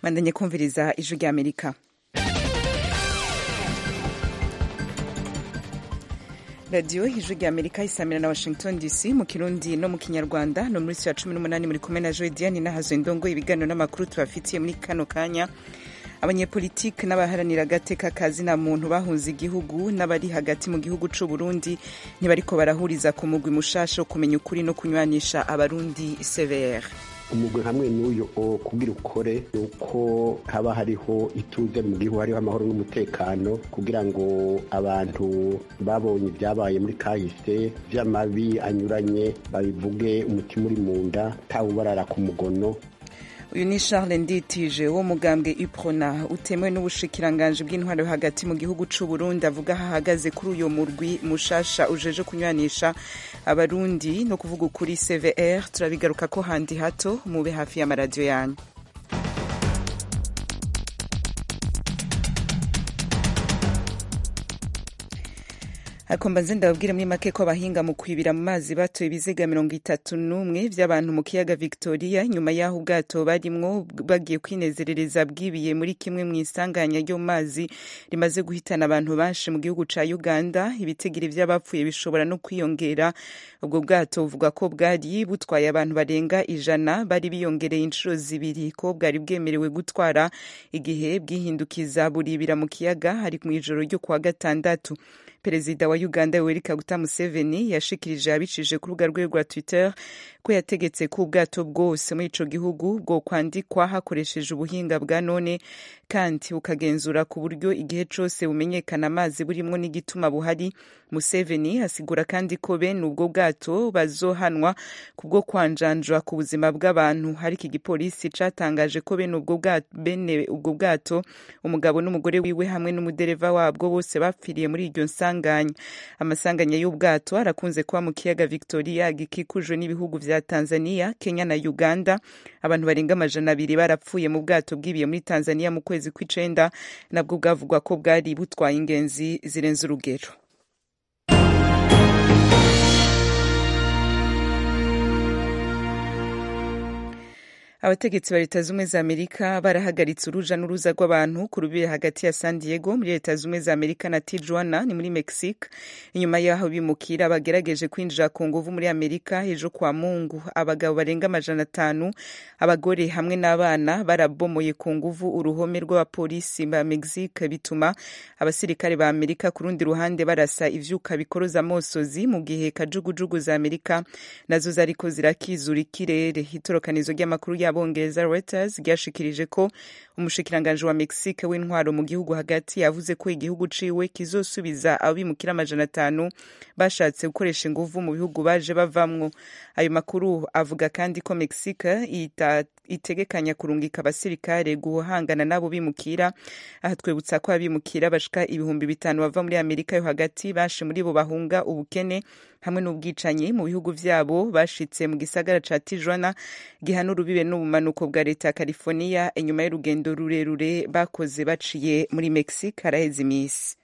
bandanye kumviriza ijwi rya amerika radiyo ijwi rya amerika isamira na washington dc mu kirundi no mu kinyarwanda no muri ya cumi n'umunani muri kumwe na joy diane nahazo indongo ibiganiro n'amakuru tubafitiye muri kano kanya abanyepolitiki n'abaharanira agateka kazi na muntu bahunze igihugu n'abari hagati mu gihugu c'u Burundi ntibariko barahuriza ku mugwi mushasha wo kumenya ukuri no kunywanisha abarundi CVR umugwi hamwe n'uyo kugira ukore uko haba hariho ituze mu gihugu hariho amahoro n'umutekano kugira ngo abantu babonye ibyabaye muri kahise vy'amabi anyuranye babivuge umutima uri mu nda tawubarara ku mugono uyu ni charles nditije wo mugambwe uprona utemewe n'ubushikiranganji bw'intwaro yo hagati mu gihugu c'u burundi avuga hahagaze kuri uyo murwi mushasha ujeje kunywanisha abarundi no kuvuga ukuri cvr turabigaruka ko handi hato mube hafi y'amaradiyo yanyu ariko mbanze ndababwire muri make ko abahinga mu kwibira mu mazi batoye ibiziga mirongo itatu n'umwe vy'abantu mu kiyaga victoria nyuma y'aho ubwato barimwo bagiye kwinezerereza bwibiye muri kimwe mu isanganya ryo mu mazi rimaze guhitana abantu benshi mu gihugu ca uganda ibitigiri vy'abapfuye bishobora no kwiyongera ubwo bwato buvuga ko bwari butwaye abantu barenga ijana bari biyongereye inshuro zibiri ko bwari bwemerewe gutwara igihe bwihindukiza buribira mu kiyaga hari mw'ijoro ryo kuwa gatandatu perezida wa uganda yoweri kaguta museveni yashikirije abicije ku rubuga rwe rwa twitter ko yategetse ko ubwato bwose muri ico gihugu bwo kwandikwa hakoresheje ubuhinga bwa none kandi bukagenzura ku buryo igihe cose bumenyekana amazi burimwo n'igituma buhari museveni asigura kandi ko bene ubwo bwato bazohanwa kubwo kwanjanjwa ku buzima bw'abantu ariko igipolisi catangaje ko bene ubwo bwato, bene ubwo bwato umugabo n'umugore wiwe hamwe n'umudereva wabwo bose bapfiriye muri iryo nsanganya amasanganya y'ubwato arakunze kuba mu kiyaga victoria gikikujwe n'ibihugu vya tanzania kenya na uganda abantu barenga amajana abiri barapfuye mu bwato bwibiye muri tanzania mu kwezi kw'icenda nabwo bwavugwa ko bwari butwaye ingenzi zirenze urugero abategetsi ba leta zumwe za amerika barahagaritse uruja n'uruza rw'abantu ku rubibe hagati ya san diego muri leta zumwe za amerika na tijuana ni muri mexique inyuma y'aho bimukira bagerageje kwinjira ku nguvu muri amerika ejo kwa mungu abagabo barenga amajana atanu abagore hamwe n'abana barabomoye ku nguvu uruhome rw'abapolisi ba mexique bituma abasirikare ba amerika ku rundi ruhande barasa ivyuka bikoroza amosozi mu gihe kajugujugu za amerika nazo zariko zirakizura ikirere itorokanizo ry'amakuru yabo abongereza Reuters ryashikirije ko umushikiranganji wa Mexique w'intwaro mu gihugu hagati yavuze ko igihugu ciwe kizosubiza abimukira amajana atanu bashatse gukoresha inguvu mu bihugu baje bavamwo ayo makuru avuga kandi ko Mexique itegekanya kurungika abasirikare guhangana n'abo bimukira aha twibutsa ko abimukira bashika ibihumbi bitanu bava muri Amerika yo hagati bashe muri bo bahunga ubukene hamwe n'ubwicanyi mu bihugu vyabo bashitse mu gisagara ca Tijuana gihana urubibe n'ubumanuko bwa leta ya California inyuma y'urugendo rurerure bakoze baciye muri Mexique haraheze imisi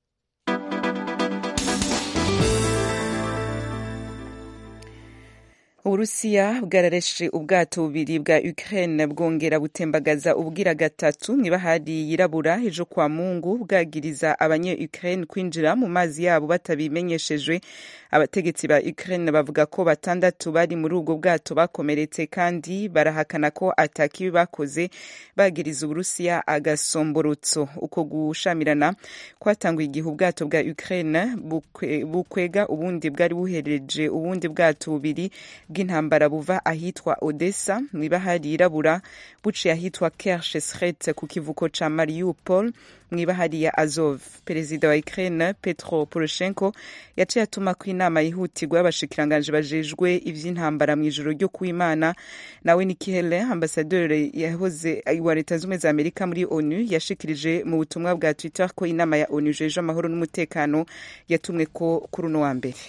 uburusiya bwarareshe ubwato bubiri bwa ukraine bwongera butembagaza ubwira gatatu mw'ibahari yirabura ejo kwa mungu bwagiriza abanye ukraine kwinjira mu mazi yabo batabimenyeshejwe abategetsi ba ukraine bavuga ko batandatu bari muri ubwo bwato bakomeretse kandi barahakana ko atakibi bakoze bagiriza uburusiya agasomborotso uko gushamirana kwatanguye igihe ubwato bwa ukraine bukwega ubundi bwari buhereje ubundi bwato bubiri bw'intambara buva ahitwa Odessa mw'ibahari yirabura buciye ahitwa Kerch Sret ku kivuko ca Mariupol mw'ibahari ya Azov perezida wa Ukraine Petro Poroshenko yaciye atuma ko inama yihutirwa y'abashikiranganje bajejwe ivy'intambara mw'ijoro ryo kuwimana nawe Nikki Haley ambasaderi yahoze wa leta zumwe za Amerika muri ONU yashikirije mu butumwa bwa Twitter ko inama ya ONU jeje amahoro n'umutekano yatumwe ko kuri uno wa mbere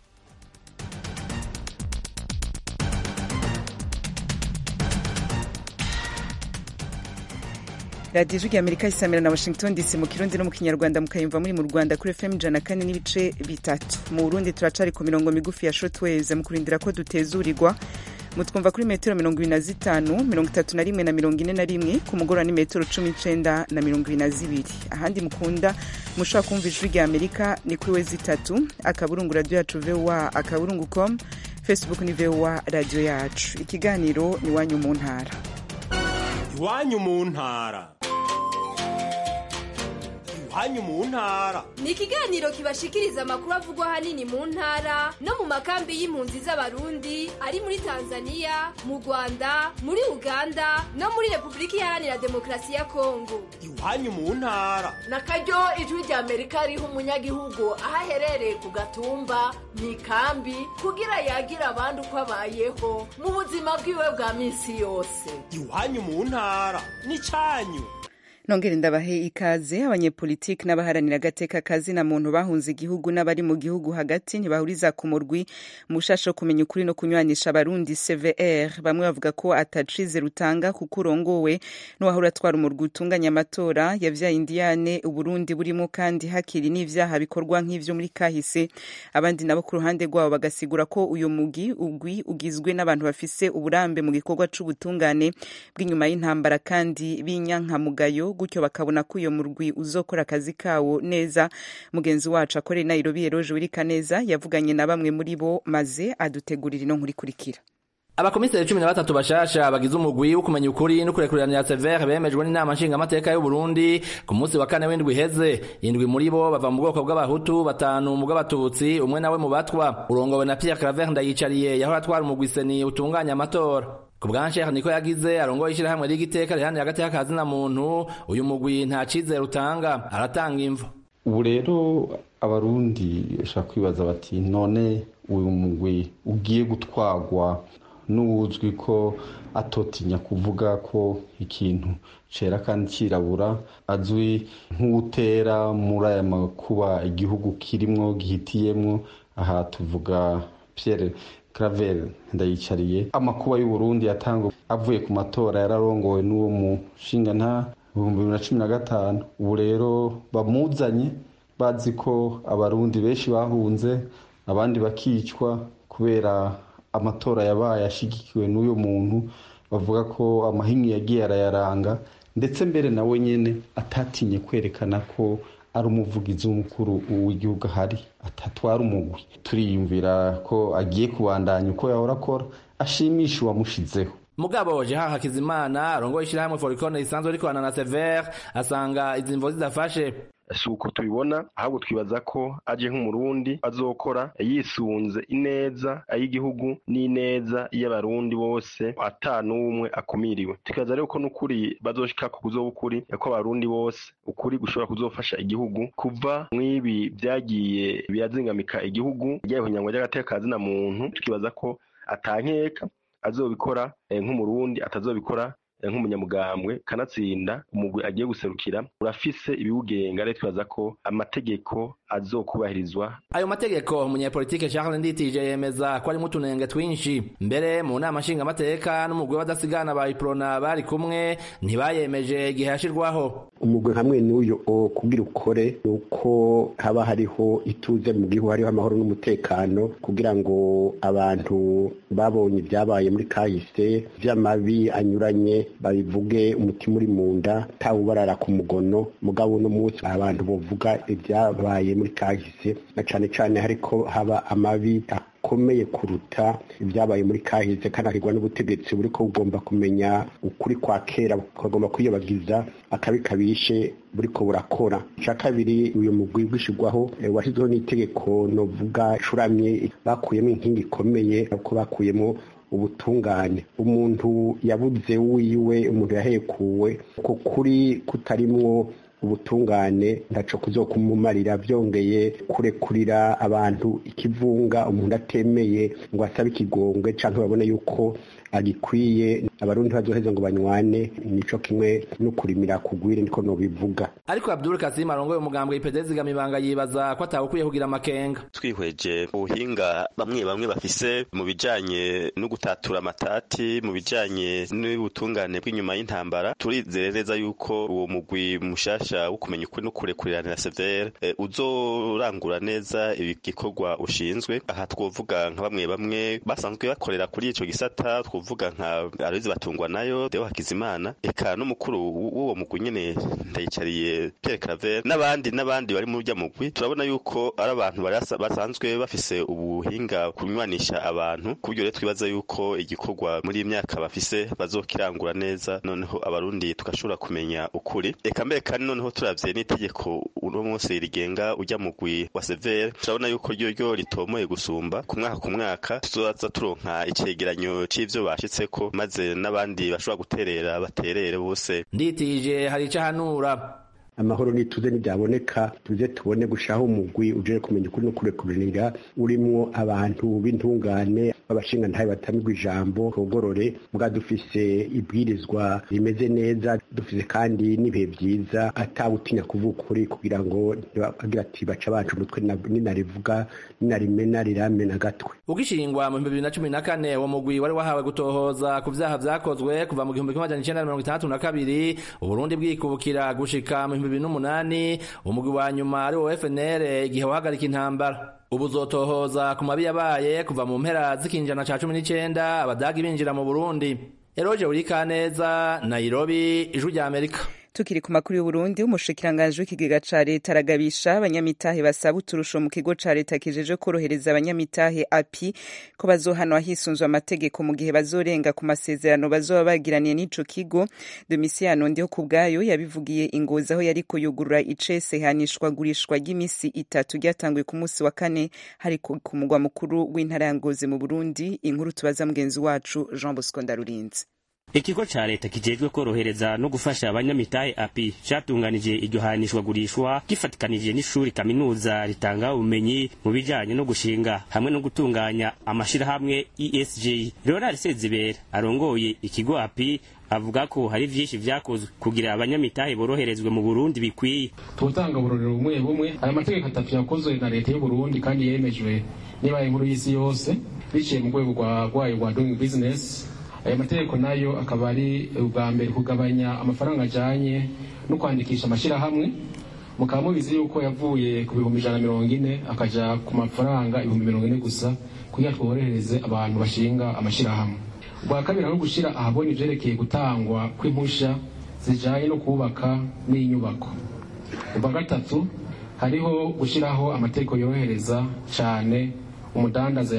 radiyo ijwi amerika isamira na washington dc mu kirundi no mu kinyarwanda mukayumva muri mu rwanda kuri fm ijana kane n'ibice bitatu mu burundi turacari ku mirongo migufi ya shotwaves mu kurindira ko dutezurirwa mutwumva kuri metero mirongo ibiri na zitanu mirongo itatu na rimwe na mirongo ine na rimwe ku mugoroba ni metero cumi n'icenda na mirongo ibiri na zibiri ahandi mukunda mushobora kumva ijwi rya amerika ni kuri we zitatu akaburungu radiyo yacu voa akaburungu com facebook ni voa radiyo yacu ikiganiro ni iwanyu mu ntara iwanyu mu ntara iwanyu mu ntara ni ikiganiro kibashikiriza amakuru avugwa ahanini mu ntara no mu makambi y'impunzi z'abarundi ari muri tanzania mu rwanda muri uganda no muri repubulika iharanira demokarasi ya kongo iwanyu mu ntara na karyo ijwi rya amerika riha umunyagihugu aho aherereye ku gatumba mu ikambi kugira yagira abandi uko abayeho mu buzima bwiwe bwa minsi yose iwanyu mu ntara ni cyanyu nongere ndabahe ikaze abanyepolitiki n'abaharanira agateka kazi na muntu bahunze igihugu n'abari mu gihugu hagati ntibahuriza ku murwi mu bushasha wo kumenya ukuri no kunywanisha abarundi cvr bamwe bavuga ko atacize rutanga kuko urongowe n'uwahora atwara umurwi utunganya amatora yavyaye indiyane uburundi burimo kandi hakiri n'ivyaha bikorwa nk'ivyo muri kahise abandi nabo ku ruhande rwabo bagasigura ko uyu mugi ugwi ugizwe n'abantu bafise uburambe mu gikorwa c'ubutungane bw'inyuma y'intambara kandi b'inyankamugayo gutyo bakabona ko uyo murwi uzokora akazi kawo neza mugenzi wacu akorera nairobi eroje wirika neza yavuganye na bamwe muri bo maze adutegurira ino nkuru ikurikira abakomiseri cumi na batatu bashasha bagize umugwi wo kumenya ukuri no kurekuranira severe bemejwe n'inama nshingamateka y'u Burundi ku munsi wa kane w'indwi iheze indwi muri bo bava mu bwoko bw'abahutu batanu mu bw'abatutsi umwe nawe mu batwa urongowe na Pierre Claver Ndayicariye yahora atwara umugwi seni utunganya amatora ku bwansheha niko yagize arongoye ishyirahamwe ry'igiteka rihanira hagati y'akazi na muntu uyu mugwi nta cizere utanga aratanga imvo ubu rero abarundi bashaka kwibaza bati none uyu mugwi ugiye gutwagwa n'uwuzwi ko atotinya kuvuga ko ikintu cera kandi cirabura azwi nk'utera muri aya makuba igihugu kirimwo gihitiyemwo aha tuvuga Pierre Claver ndayicariye amakuba y'u Burundi yatangwa avuye ku matora yararongowe n'uwo mushinga nta ibihumbi bibiri na cumi na gatanu ubu rero bamuzanye bazi ko abarundi benshi bahunze abandi bakicwa kubera amatora yabaye ashigikiwe n'uyu muntu bavuga ko amahinyu yagiye arayaranga ndetse mbere nawe nyene atatinye kwerekana ko ari umuvugizi w'umukuru w'igihugu ahari atatwara umugwi turiyumvira ko agiye kubandanya uko yahora akora ashimisha uwamushizeho mugabo jeha hakizimana arongoye ishyirahamwe forikone risanzwe rikorana na severe asanga izi mvo zidafashe si uko tubibona ahubwo twibaza ko aje nk'umurundi azokora yisunze ineza ay'igihugu n'ineza y'abarundi bose ata n'umwe akumiriwe tukibaza rero ko n'ukuri bazoshika ku kuzoba ukuri ko abarundi bose ukuri gushobora kuzofasha igihugu kuva mw'ibi byagiye birazingamika igihugu ryahonyangwa ry'agateka na muntu tukibaza ko atankeka azobikora nk'umurundi atazobikora nk'umunyamugambwe kanatsinda umugwi agiye guserukira urafise ibiwugenga rero twibaza ko amategeko azokubahirizwa ayo mategeko umunyepolitike Charles Nditije yemeza ko arimo utunenge twinshi mbere mu nama nshingamateka n'umugwi w'abadasigana ba iprona bari kumwe ntibayemeje igihe yashirwaho umugwi hamwe n'uyo kugira ukore ni uko haba hariho ituze mu gihugu hariho amahoro n'umutekano kugira ngo abantu babonye ibyabaye muri kahise vy'amabi anyuranye babivuge umutima uri mu nda tawubarara ku mugono mugabo uno munsi abantu bovuga ibyabaye muri kahise na cane cane hariko haba amabi akomeye kuruta ibyabaye muri kahise kandi akigwa n'ubutegetsi buriko bugomba kumenya ukuri kwa kera bukagomba kwiyobagiza akabi kabishe buriko burakora ica kabiri uyu mugwi wishigwaho washyizweho n'itegeko novuga curamye bakuyemo inkingi ikomeye uko bakuyemo ubutungane umuntu yabuze wiwe umuntu yahekuwe uko kuri kutarimwo ubutungane ntaco kuzokumumarira vyongeye kurekurira abantu ikivunga umuntu atemeye ngo asabe ikigongwe canke babone yuko agikwiye abarundi bazoheza ngo banywane nico kimwe no kurimira kugwire niko nobivuga ariko Abdul Kasim arongoye umugambwe IPD zigamibanga yibaza ko atawukwiye kugira amakenga twihweje ubuhinga bamwe bamwe bafise mu bijanye no gutatura amatati mu bijanye n'ubutungane bw'inyuma y'intambara turizeye neza yuko uwo mugwi mushasha wo kumenya ukuri no kurekuriranira severe e, uzorangura neza igikorwa ushinzwe aha twovuga nka bamwe bamwe basanzwe bakorera kuri ico gisata twovuga nka Aloyizi Batungwa nayo Deo Hakizimana eka n'umukuru w'uwo mugwi nyene ndayicariye Pierre Claver n'abandi n'abandi bari mu rya mugwi turabona yuko ari abantu basanzwe bafise ubuhinga kunywanisha abantu kubyo rero twibaza yuko igikorwa muri iyi myaka bafise bazokirangura neza noneho abarundi tugashobora kumenya ukuri eka mbere kandi noneho turavye n'itegeko uno munsi rigenga ujya mugwi wa severe turabona yuko ryo ryo ritomoye gusumba ku mwaka ku mwaka tuzoza turonka icegeranyo c'ivyo bashitseko maze n'abandi bashobora guterera baterere bose nditije hari ico hanura amahoro nituze ntibyaboneka tuze tubone gushaho umugwi uje kumenya ukuri no kurekuranira urimwo abantu b'intungane b'abashinga ntayo batamigwa ijambo togorore mbwa dufise ibwirizwa rimeze neza dufise kandi n'ibihe byiza atawutinya kuvuga ukuri kugira ngo agira ati baca bacu umutwe ninarivuga ninarimena rirame na gatwe ugishingwa mu bibiri na cumi na kane uwo mugwi wari wahawe gutohoza ku vyaha vyakozwe kuva mu gihumbi kimwe amajana icenda na mirongo itandatu na kabiri uburundi bwikubukira gushika mu bibiri n'umunani umugwi wa nyuma ari wo FNL igihe wahagarika intambara ubu uzotohoza ku mabi yabaye kuva mu mpera z'ikinjana ca cumi n'icenda abadagi binjira mu burundi eroje urikaneza nairobi ijwi rya amerika tukiri ku makuru y'uburundi umushikiranganji w'ikigega ca leta aragabisha abanyamitahe basaba uturusho mu kigo ca leta kijeje korohereza abanyamitahe api ko bazohanwa hisunzwe amategeko mu gihe bazorenga ku masezerano bazoba bagiraniye n'ico kigo domisiyano ndiho ku bwayo yabivugiye ingozi aho yariko yugurura icese hanishwa gurishwa ry'imisi itatu ryatanguye ku munsi wa kane hari ku mugwa mukuru w'intara ya ngozi mu burundi inkuru tubaza mugenzi wacu jean bosco ndarurinzi ikigo ca leta kijejwe korohereza no gufasha abanyamitahe api catunganije iryo hanishwa gurishwa gifatikanije n'ishuri kaminuza ritanga ubumenyi mu bijanye no gushinga hamwe no gutunganya amashirahamwe esg leonard sezibera arongoye ikigo api avuga ko hari vyinshi vyakozwe kugira abanyamitahe boroherezwe mu burundi bikwiye tutanga uburorero bumwe bumwe aya mategeko atatu yakozwe na leta y'uburundi kandi yemejwe nibaye inkuru y'isi yose biciye mu rwego rwayo rwa doing business aya mategeko nayo akaba ari ubwa mbere kugabanya amafaranga ajanye no kwandikisha amashyirahamwe mukaba mubizi yuko yavuye ku bihumbi ijana na mirongo ine akaja ku mafaranga ibihumbi mirongo ine gusa kugira tworohereze abantu bashinga amashyirahamwe ubwa kabiri aho gushyira ahabona ivyerekeye gutangwa kw'impusha zijanye no kubaka n'inyubako ubwa gatatu hariho gushyiraho amategeko yorohereza cane umudandaza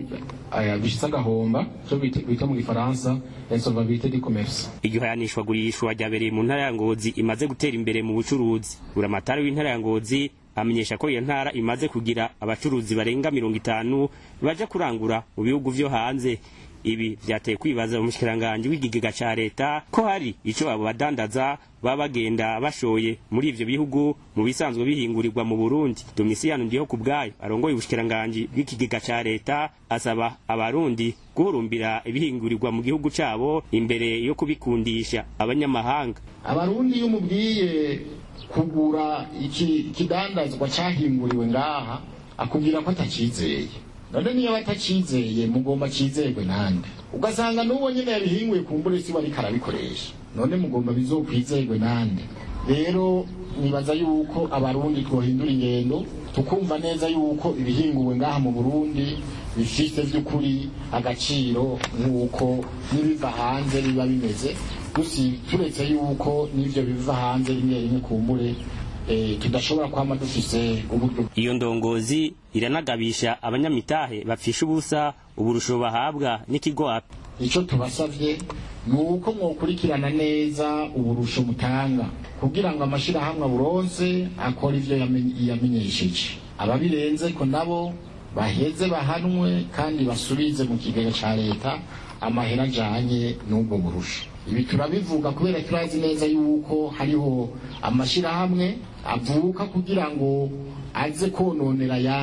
bishitse agahomba cyo bita mu gifaransa insolvabilité du commerce iryo hayanishwa gurishwa ryabereye mu ntara ya ngozi imaze gutera imbere mu bucuruzi buramatari w'intara ya ngozi amenyesha ko iyo ntara imaze kugira abacuruzi barenga mirongo itanu baja kurangura mu bihugu vyo hanze ibi vyateye kwibaza umushikiranganji w'igigega ca leta ko hari ico abo badandaza baba bagenda bashoye muri ivyo bihugu mu bisanzwe bihingurirwa mu Burundi Domisiyano ndiho ku bwayo arongoye ubushikiranganji bw'ikigega ca leta asaba abarundi guhurumbira ibihingurirwa mu gihugu cabo imbere yo kubikundisha abanyamahanga abarundi iyo umubwiye kugura iki kidandazwa cahinguriwe ngaha akubwira ko atacizeye none niyo batacizeye mugomba cizerwe nande ugasanga n'uwo nyene yabihinguye kumbure si wariko arabikoresha none mugomba bizokwizerwe nande rero nibaza yuko abarundi twohindura ingendo tukumva neza yuko ibihinguwe ngaha mu burundi bifite vy'ukuri agaciro nk'uko n'ibiva hanze biba bimeze gusi turetse yuko n'ivyo biva hanze rimwe rimwe kumbure tudashobora kwama dufise uburyo iyo ndongozi iranagabisha abanyamitahe bapfisha ubusa uburusho bahabwa n'ikigo api ico tubasavye ni uko mwokurikirana neza uburusho mutanga kugira ngo amashirahamwe aburonse akora ivyo yamenyesheje ababirenze ko nabo baheze bahanwe kandi basubize mu kigega ca leta amahera ajanye n'ubwo burusho ibi turabivuga kubera turazi neza yuko hariho amashirahamwe avuka kugira ngo aze kononera ayandi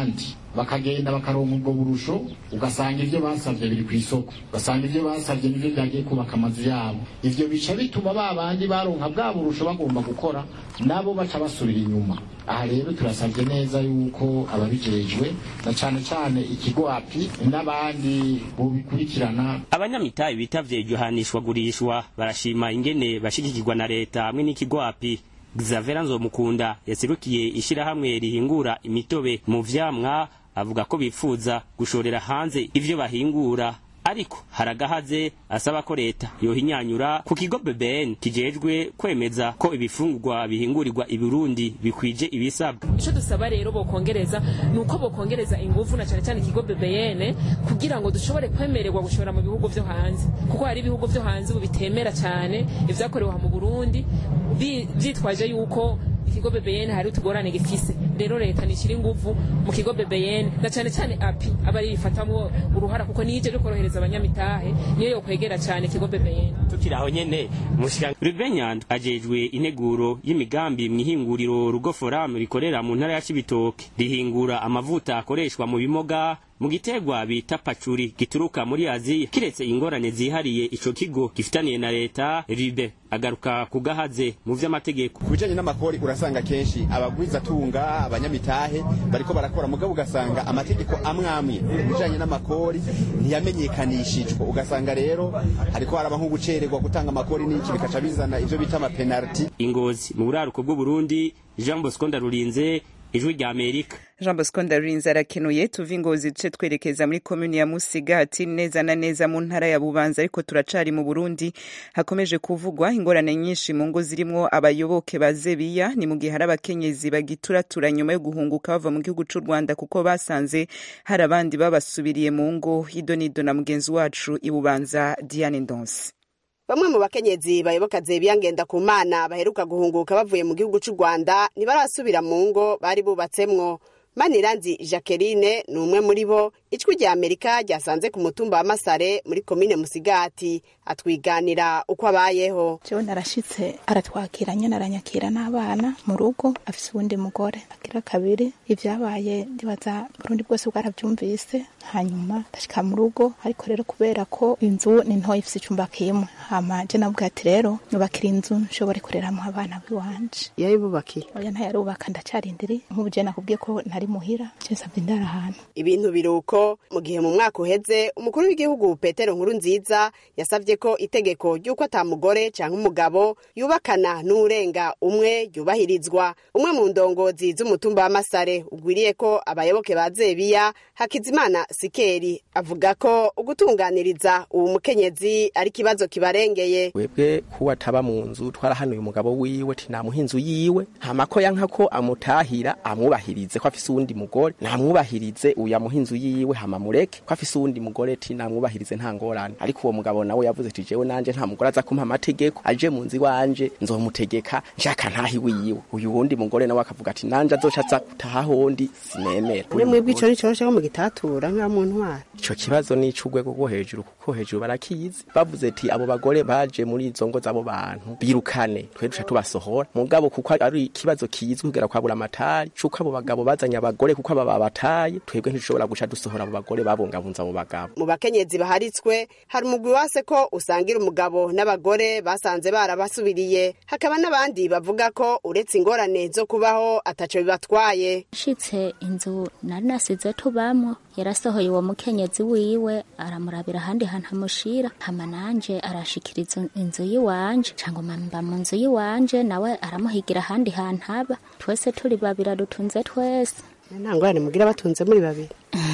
bakagenda bakaronka ubwo burusho ugasanga ibyo basabye biri ku isoko ugasanga ibyo basabye nibyo byagiye kubaka amazu yabo ivyo bica bituma ba bandi baronka bwa burusho bagomba gukora nabo baca basubira inyuma aha rero turasabye neza yuko ababijejwe na cane cane ikigo api n'abandi bobikurikirana abanyamitahe bitavye iryo hanishwagurishwa barashima ingene bashigikirwa na leta hamwe n'ikigo api Xavera Nzomukunda yaserukiye ishirahamwe rihingura imitobe mu vyamwa avuga ko bifuza gushorera hanze ivyo bahingura ariko haragahaze asaba ko leta yohinyanyura ku kigo BBN kijejwe kwemeza ko ibifungurwa bihingurirwa i Burundi bikwije ibisabwa ico dusaba rero bokongereza nuko bokongereza ingufu na cyane cyane ikigo BBN kugira ngo dushobore kwemererwa gushora mu bihugu vyo hanze kuko hari ibihugu vyo hanze ubu bitemera cyane ivyakorewe mu Burundi vyitwaje yuko ikigo BBN hari utugorane gifise rero leta nishira ingufu mu kigo BBN na cyane cyane api abari bifatamwo uruhara kuko nije korohereza abanyamitahe niyo yo kwegera cyane ikigo BBN tukiri aho nyene mushika Ruben Nyandwi ajejwe integuro y'imigambi mwihinguriro rugo forum rikorera mu ntara ya Cibitoke rihingura amavuta akoreshwa mu bimoga mu gitegwa bita pacuri gituruka muri Aziya kiretse ingorane zihariye ico kigo gifitaniye na leta ribe agaruka kugahaze mu vy'amategeko kubijanye n'amakori urasanga kenshi abagwiza tunga abanyamitahe bariko barakora mugabo ugasanga amategeko amwe amwe kubijanye n'amakori ntiyamenyekanishijwe ugasanga rero hariko haraba nko gucererwa gutanga amakori n'iki bikaca bizana ivyo bita amapenaliti ingozi mu buraruko bw'u Burundi Jean Bosco Ndarurinze ijwi rya Amerika Jean Bosco Ndarurinze arakenuye tuva ingozi duce twerekeza muri komuni ya Musigati neza na neza mu ntara ya Bubanza ariko turacari mu Burundi hakomeje kuvugwa ingorane nyinshi mu ngo zirimwo abayoboke ba Zebiya ni mu gihe hari abakenyezi bagituratura nyuma yo guhunguka bava mu gihugu c'u Rwanda kuko basanze hari abandi babasubiriye mu ngo idonido na mugenzi wacu i Bubanza Diane Ndonse bamwe mu bakenyezi bayoboka zebiya ngenda ku mana baheruka guhunguka bavuye mu gihugu c'u rwanda ntibarasubira mu ngo bari bubatsemwo maniranzi jacqueline ni umwe muri bo ijwi rya amerika ryasanze ku mutumba wa masare muri komine musigati atwiganira uko abayeho jewe narashitse aratwakira nyene aranyakira n'abana mu rugo afise uwundi mugore agira kabiri ivyabaye ndibaza burundi bwose bwaravyumvise hanyuma ndashika mu rugo ariko rero kubera ko inzu ni ntoya ifise icumba kimwe hama je navuga ati rero nyubakira inzu nshobore kureramwo abana biwanje yayibubakiye oya ntayarubaka ndacarindiri nk'ubu je nakubwiye ko ntari muhira je nsavye ndara ahantu ibintu biruko mu gihe mu mwaka uheze umukuru w'igihugu petero nkuru nziza yasavye ko itegeko ry'uko ata mugore canke umugabo yubakana n'urenga umwe ryubahirizwa umwe mu ndongozi z'umutumba wa masare ugwiriye ko abayoboke ba zebiya hakizimana sikeri avuga ko ugutunganiriza uwu mukenyezi ari ikibazo kibarengeye webwe kuba ataba mu nzu twarahanuye umugabo wiwe tinamuha inzu yiwe hamako yanka ko amutahira amwubahirize ko afise uwundi mugore namwubahirize uyu amuha inzu yiwe hama mureke ko afise uwundi mugore ti namwubahirize nta ngorane ariko uwo mugabo nawe yavuze ati jewe nanje nta mugore aza kumpa amategeko aje mu nzu iwanje nzomutegeka nshaka ntahi wiwe uyu wundi mugore nawe akavuga ati nanje azoca aza gutaha hondi sinemera uri mwebwe ico nicoroshe ko mugitatura nka mu ntwara ico kibazo ni ic'urwego rwo hejuru kuko hejuru barakizi bavuze ati abo bagore baje muri izo ngo z'abo bantu birukane twe duca tubasohora mugabo kuko ari ikibazo kizwi kugera kwa buramatari c'uko abo bagabo bazanye abagore kuko aba babataye twebwe ntidushobora guca dusohora abo bagore babungabunza abo bagabo mu bakenyezi baharitswe hari umugwi wase ko usangira umugabo n'abagore basanze barabasubiriye hakaba n'abandi bavuga ko uretse ingorane zo kubaho ataco bibatwaye shitse inzu nari nasize tubamwo yarasohoye uwo mukenyezi wiwe aramurabira ahandi hantu amushira hama nanje arashikiriza inzu yiwanje cangwa mba mu nzu yiwanje nawe aramuhigira ahandi hantu aba twese turi babiri dutunze twese nta ngorane mugira batunze muri babiri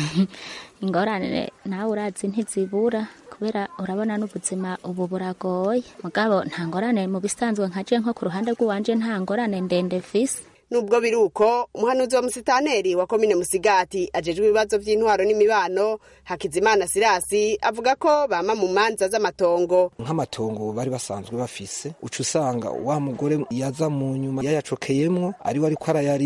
ingorane nawe urazi ntizibura kubera urabona n'ubuzima ubu buragoye mugabo nta ngorane mu bisanzwe nkaje nko ku ruhande rw'iwanje nta ngorane ndende fise nubwo biri uko umuhanuzi wa musitaneri wa komine musigati ajejwe ibibazo vy'intwaro n'imibano hakizimana sirasi avuga ko bama mu manza z'amatongo nk'amatongo bari basanzwe bafise uca usanga wa mugore yaza mu nyuma yayacokeyemwo ariwe ariko arayarima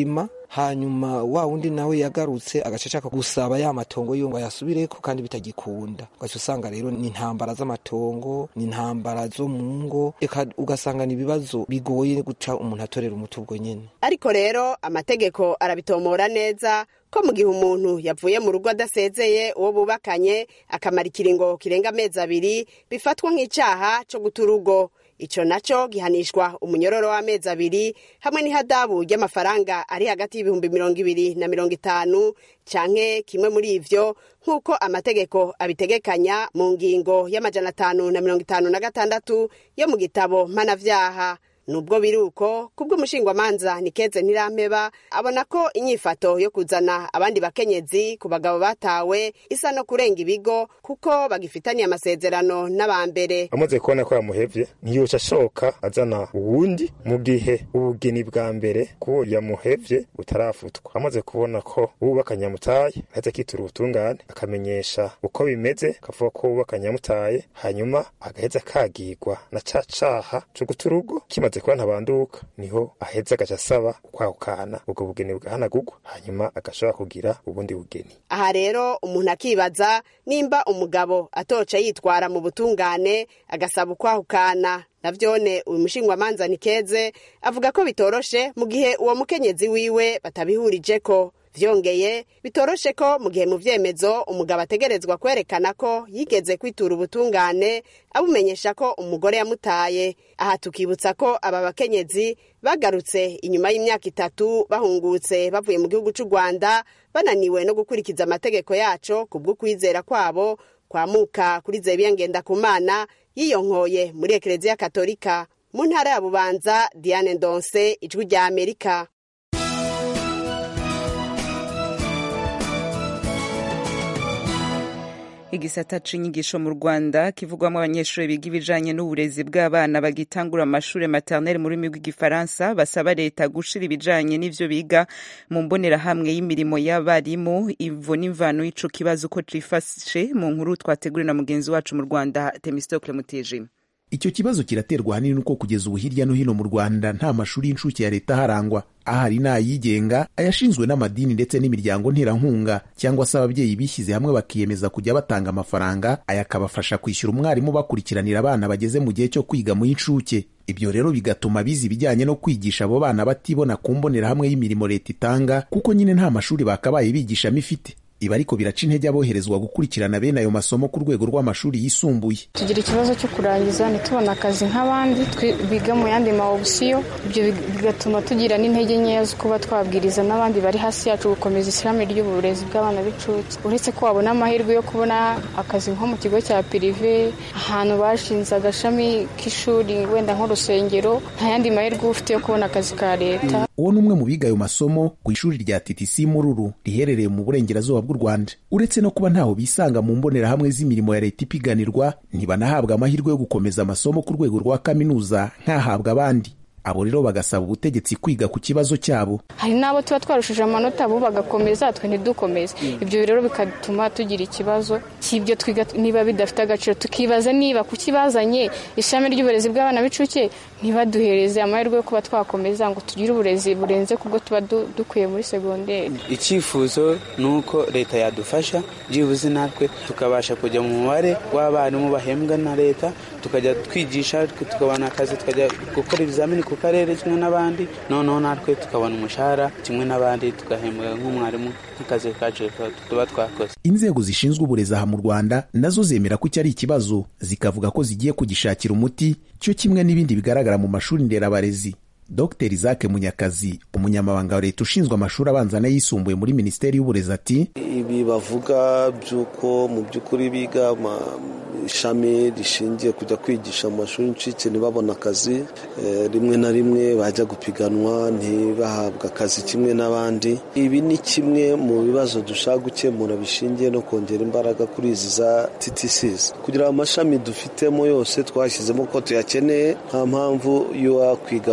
hanyuma wa wundi nawe yagarutse agaca ashaka gusaba ya matongo yo ngo ayasubireko kandi bitagikunda ugaca usanga rero ni intambara z'amatongo ni intambara zo mu ngo eka ugasanga ni ibibazo bigoye guca umuntu atorera umuti ubwo nyene ariko rero amategeko arabitomora neza ko mu gihe umuntu yavuye mu rugo adasezeye uwo bubakanye akamara ikiringo kirenga amezi abiri bifatwa nk'icyaha cyo guta urugo icyo nacyo gihanishwa umunyororo w'amezi abiri hamwe n'ihadabu ry'amafaranga ari hagati y'ibihumbi mirongo ibiri na mirongo itanu canke kimwe muri ivyo nk'uko amategeko abitegekanya mu ngingo y'amajana atanu na mirongo itanu na gatandatu yo mu gitabo mpanavyaha nubwo biri uko kubw'umushingwamanza nikeze ntirampeba abona ko inyifato yo kuzana abandi bakenyezi ku bagabo batawe isa no kurenga ibigo kuko bagifitaniye amasezerano n'abambere amaze kubona ko yamuhevye ntiyoca ashoka azana uwundi mu gihe ubugeni bwa mbere ko yamuhevye butarafutwa amaze kubona ko uwubakanye yamutaye aheze akitura ubutungane akamenyesha uko bimeze akavuga ko uwubakanye yamutaye hanyuma agaheza akagirwa na ca caha co guta urugo kimaze kuba ntabanduka niho aheza agaca asaba kwahukana ubwo bugeni bwahanagurwa hanyuma agashobora kugira ubundi bugeni aha rero umuntu akibaza nimba umugabo atoca yitwara mu butungane agasaba ukwahukana navyone uyu mushingwamanza nikeze avuga ko bitoroshe mu gihe uwo mukenyezi wiwe batabihurijeko vyongeye bitoroshe ko mu gihe mu vyemezo umugabo ategerezwa kwerekana ko yigeze kwitura ubutungane abumenyesha ko umugore yamutaye aha tukibutsa ko aba bakenyezi bagarutse inyuma y'imyaka itatu bahungutse bavuye mu gihugu c'u rwanda bananiwe no gukurikiza amategeko yaco kubw'ukwizera kwabo kwamuka kuri zebiya ngendakumana yiyonkoye muri ekereziya katolika mu ntara ya bubanza diane ndonse ijwi rya amerika igisata c'inyigisho mu rwanda kivugwamo abanyeshuri biga ibijanye n'uburezi bw'abana bagitangura amashuri maternelle mu rurimi rw'igifaransa basaba leta gushira ibijanye n'ivyo biga mu mbonerahamwe y'mirimo y'abarimu ivo n'imvano y'ico kibazo uko cifashe mu nkuru twateguriwe na mugenzi wacu mu rwanda temistocle mutijima icyo kibazo kiraterwa ahanini nuko kugeza ubu hirya no hino mu rwanda nta mashuri y'incuke ya leta aharangwa ahari n'ayigenga ayashinzwe n'amadini ndetse n'imiryango nterankunga cyangwa se ababyeyi bishyize hamwe bakiyemeza kujya batanga amafaranga aya akabafasha kwishyura umwarimu bakurikiranira abana bageze mu gihe cyo kwiga mu y'incuke ibyo rero bigatuma biza ibijyanye no kwigisha abo bana batibona ku mbonerahamwe y'imirimo leta itanga kuko nyine nta mashuri bakabaye bigishamo ifite ibi ariko biraca intege aboherezwa gukurikirana bene ayo masomo ku rwego rw'amashuri yisumbuye tugira ikibazo cyo kurangiza ntitubone akazi nk'abandi biga mu yandi ma opsiyo ibyo bigatuma tugira n'intege nkeya zo kuba twabwiriza n'abandi bari hasi yacu gukomeza ishami ry'uburezi bw'abana b'incuke uretse ko wabona amahirwe yo kubona akazi nko mu kigo cya pirive ahantu bashinze agashami k'ishuri wenda nk'urusengero nta yandi mahirwe ufite yo kubona akazi ka leta uwo ni umwe mu biga ayo masomo ku ishuri rya TTC Mururu riherereye mu burengerazuba bw'u Rwanda uretse no kuba ntaho bisanga mu mbonerahamwe z'imirimo ya leta ipiganirwa ntibanahabwa amahirwe yo gukomeza amasomo ku rwego rwa kaminuza nk'ahabwa abandi abo rero bagasaba ubutegetsi kwiga ku kibazo cyabo hari n'abo tuba twarushije amanota bo bagakomeza twe ntidukomeze ibyo rero bigatuma tugira ikibazo cy'ibyo twiga niba bidafite agaciro tukibaza niba kukibazanye ishami ry'uburezi bw'abana b'incuke ntibaduhereze amahirwe yo kuba twakomeza ngo tugire uburezi burenze kubwo tuba dukwiye muri segonderi icyifuzo ni uko leta yadufasha byibuze natwe tukabasha kujya mu mubare w'abarimu bahembwa na leta tukajya twigisha tukabona akazi tukajya gukora ibizamini ku karere kimwe n'abandi noneho natwe tukabona umushahara kimwe n'abandi tugahembwa nk'umwarimu nk'akazi kacu tuba twakoze inzego zishinzwe uburezi aha mu rwanda nazo zemera ko iki ari ikibazo zikavuga ko zigiye kugishakira umuti cyo kimwe n'ibindi bigaragara mu mashuri nderabarezi dr isaac munyakazi umunyamabanga wa leta ushinzwe amashuri abanza n'ayisumbuye muri minisiteri y'uburezi ati ibi bavuga by'uko mu by'ukuri biga ishami rishingiye kujya kwigisha mu mashuri y'incuke ntibabone akazi rimwe na rimwe bajya gupiganwa ntibahabwe akazi kimwe n'abandi ibi ni kimwe mu bibazo dushaka gukemura bishingiye no kongera imbaraga kuri izi za TTCs kugira amashami dufitemo yose twashyizemo ko tuyakeneye nta mpamvu yo kwiga muri ayo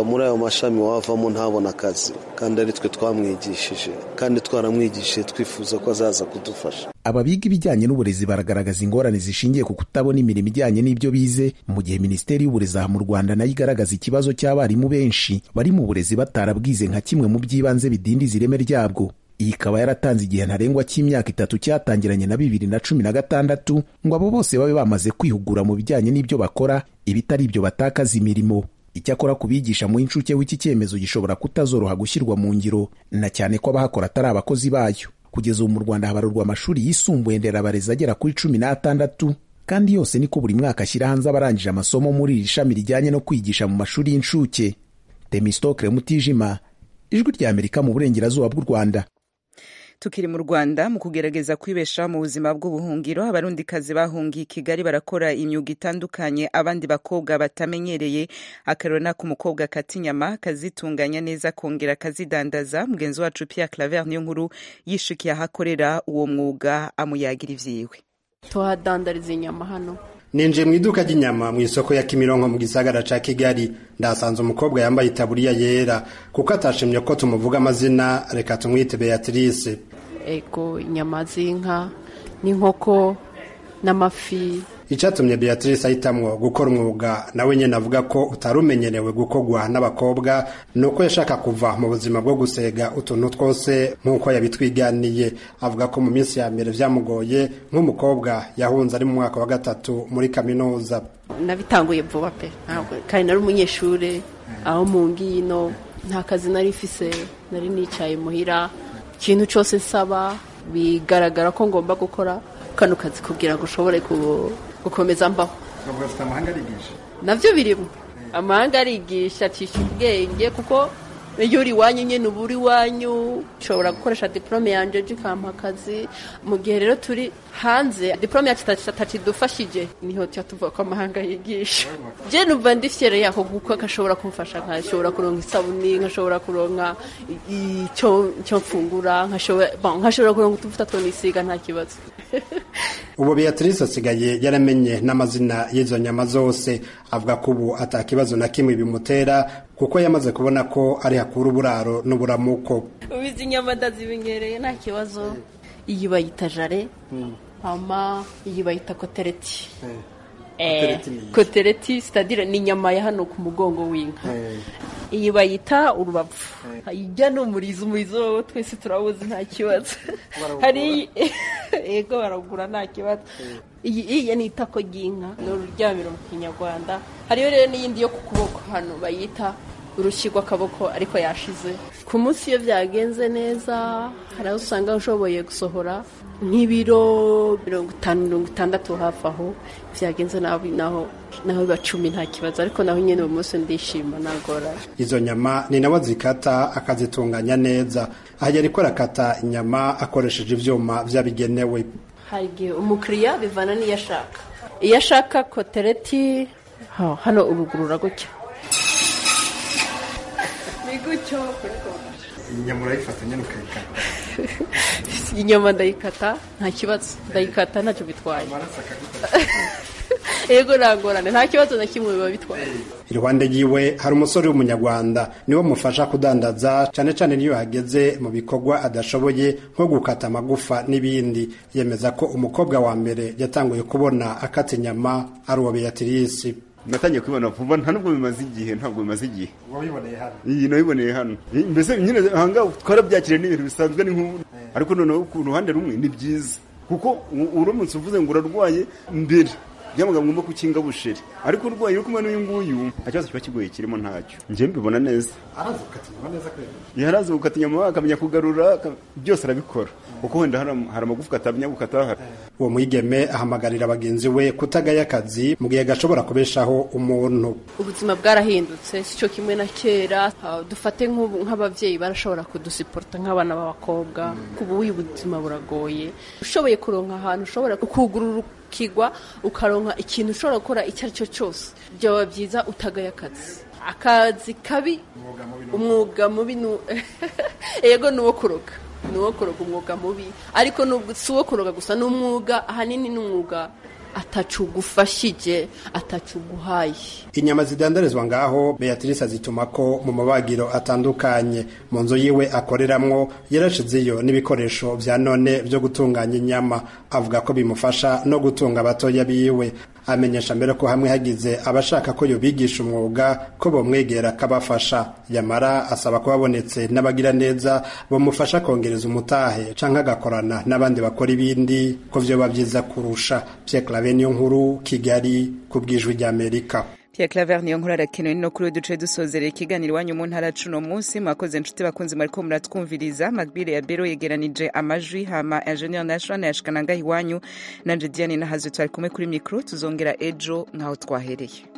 mashami wavamo ntabona akazi kandi ari twe twamwigishije kandi twaramwigishije twifuza ko azaza kudufasha aba biga ibijyanye n'uburezi baragaragaza ingorane zishingiye ku kutabona imirimo ijyanye n'ibyo bize mu gihe minisiteri y'uburezi aha mu rwanda nayo igaragaza ikibazo cy'abarimu benshi bari mu burezi batarabwize nka kimwe mu by'ibanze bidindiza ireme ryabwo iyi ikaba yaratanze igihe ntarengwa cy'imyaka itatu cyatangiranye na bibiri na cumi na gatandatu ngo abo bose babe bamaze kwihugura mu bijyanye n'ibyo bakora ibitari ibyo batakaza imirimo icyakora ku bigisha mu inshuke w'iki cyemezo gishobora kutazoroha gushyirwa mu ngiro na cyane ko abahakora atari abakozi bayo kugeza ubu mu rwanda habarurwa amashuri yisumbuye nderabarezi agera kuri cumi n'atandatu kandi yose niko buri mwaka ashyira hanze abarangije amasomo muri iri shami rijyanye no kwigisha mu mashuri y'incuke temistokre mutijima ijwi rya amerika mu burengerazuba bw'u rwanda tukiri mu rwanda mu kugerageza kwibeshaho mu buzima bw'ubuhungiro abarundikazi bahungiye i kigali barakora imyuga itandukanye abandi bakobwa batamenyereye akarona k'umukobwa kata inyama kazitunganya neza akongera akazidandaza mugenzi wacu pierre claver niyo nkuru yishukiye aho akorera uwo mwuga amuyagira ivyiwe tuhadandariza inyama hano ninjiye mu iduka ry'inyama mu isoko ya kimironko mu gisagara ca kigali ndasanze umukobwa yambaye itaburiya yera kuko atashimye ko tumuvuga amazina reka tumwite beatrice ego inyama z'inka n'inkoko n'amafi icyatumye beatrice ahitamwo gukora umwuga nawe nyine avuga ko utari umenyerewe gukorwa n'abakobwa ni uko yashaka kuva mu buzima bwo gusega utuntu twose nk'uko yabitwiganiye avuga ko mu minsi ya mbere byamugoye nk'umukobwa yahunze ari mu mwaka wa gatatu muri kaminuza nabitanguye vuba pe kandi nari umunyeshuri aho mu ngino nta kazi nari ifise nari nicaye muhira ikintu cyose nsaba bigaragara ko ngomba gukora kano kazi kugira ngo ushobore gukomeza mbaho nabyo birimo amahanga arigisha acisha ubwenge kuko iyo uri iwanyu nyine uba uri iwanyu ushobora gukoresha diporome yanjye ikampa akazi mu gihe rero turi hanze diporome yacu itatidufashije niho tuba tuvuga ko amahanga yigisha njye numva ndi fiyere yako kuko gashobora kumfasha nkashobora kuronka isabuni nkashobora kuronka icyo mfungura nkashobora kuronka utuvuta two nisiga nta kibazo ubu beatrice asigaye yaramenye n'amazina y'izo nyama zose avuga ko ubu atakibazo na kimwe bimutera kuko yamaze kubona ko ari hakura uburaro n'uburamuko ubu izi nyama ndazimenyereye nta kibazo iyi bayita jare hama iyi bayita kotereti kotereti sitadire ni inyama ya hano ku mugongo w'inka iyi bayita urubavu ijya ni umurizo umurizo wowe twese turawuzi nta kibazo hari yego baragura nta kibazo iyi ni itako ry'inka ni ururyamiro mu kinyarwanda hariyo rero n'iyindi yo ku kuboko hano bayita urushyi rw'akaboko ariko yashize ku munsi iyo byagenze neza hari aho usanga ushoboye gusohora nk'ibiro mirongo itanu mirongo itandatu hafi aho byagenze naho naho biba cumi nta kibazo ariko naho nyine uwo munsi ndishima nagora izo nyama ni nawe zikata akazitunganya neza aha yari ko arakata inyama akoresheje ibyuma byabigenewe hari igihe umukiriya bivana n'iyo ashaka iyo ashaka kotereti hano urugurura gutya ni gutyo inyama urayifata nyine ukayikata inyama ndayikata nta kibazo ndayikata ntacyo bitwaye yego ntangorane nta kibazo na kimwe biba bitwaye iruhande yiwe hari umusore w'umunyarwanda niwe mufasha kudandaza cyane cyane niyo hageze mu bikorwa adashoboye nko gukata amagufa n'ibindi yemeza ko umukobwa wa mbere yatanguye kubona akata inyama ari uwa beatrice natangiye kubibona vuba nta nubwo bimaze igihe ntabwo bimaze igihe wabiboneye hano iyi nabiboneye hano mbese nyine ahangaha twarabyakiriye n'ibintu bisanzwe ni nk'ubu ariko noneho ku ruhande rumwe ni byiza kuko uramutse uvuze ngo urarwaye mbere byamaga ngomba kukinga busheri ariko urwaye uri kumwe n'uyu nguyu nta kibazo kiba kigoye kirimo ntacyo njye mbibona neza arazi gukata inyama neza kwera yarazi gukata inyama akamenya kugarura byose arabikora kuko wenda hari amagufwa atamenya gukata uwo mwigeme ahamagarira bagenzi we kutagaya akazi mu gihe gashobora kubeshaho umuntu ubuzima bwarahindutse si cyo kimwe na kera dufate nk'ababyeyi barashobora kudusiporota nk'abana b'abakobwa ubu uyu buzima buragoye ushoboye kuronka ahantu ushobora kugurura ukigwa ukaronka ikintu ushobora gukora icyo ari cyo cyose byaba byiza utagaye akazi akazi kabi umwuga mubi yego ni uwo kuroga ni uwo kuroga umwuga mubi ariko si uwo kuroga gusa ni umwuga ahanini ni umwuga atacugufashije atacuguhaye inyama zidandarizwa ngaho beatrice azituma ko mu mabagiro atandukanye mu nzu yiwe akoreramwo yarashizeyo n'ibikoresho vya none vyo gutunganya inyama avuga ko bimufasha no gutunga abatoya biwe amenyesha mbere ko hamwe hagize abashaka ko yobigisha umwuga ko bomwegera akabafasha yamara asaba ko babonetse n'abagira neza bamufasha kongereza umutahe canke agakorana n'abandi bakora ibindi ko vyoba vyiza kurusha Pierre Claver niyo nkuru Kigali ku bwijwi ry'Amerika Pierre Claver niyo nkuru arakenewe no kuri duce dusozerera ikiganiro iwanyu mu ntara cuno munsi mwakoze inshuti bakunzi mwariko muratwumviriza magbire ya bero yegeranije amajwi hama Engineer National yashikana ngaho iwanyu nanje Diane nahaze twari kumwe kuri micro tuzongera ejo nkaho twahereye